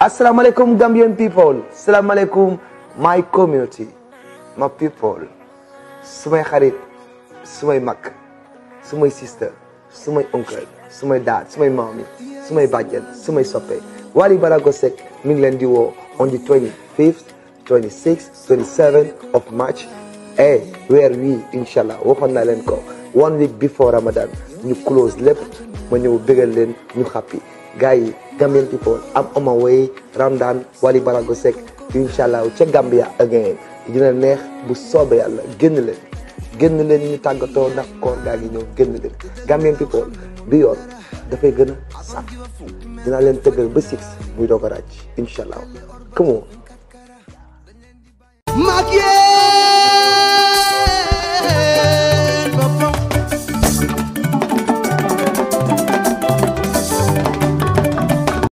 asalaamaaleykum Gambian people asalaamaaleykum my community my people sumay xarit sumay mag sumay sister sumay uncle sumay dad sumay maami sumay bàjjen sumay soppe Wally Balago Seck mi ngi leen di woo on the 25th 26th 27th of March eh weer wii incha allah waxoon naa leen ko one week before Ramadan ñu close lépp ma ñëw bégal leen ñu happy gars yi Gambian people am on my way Ramadan Wally Balago Seck incha allah ca Gambia again dina neex bu soobee yàlla génn leen génn leen ñu tàggatoo ndax koor gaa ngi ñëw génn leen Gambian people bi yoon dafay gën a saf dinaa leen tëggal ba six muy doog a ràcc incha allah come on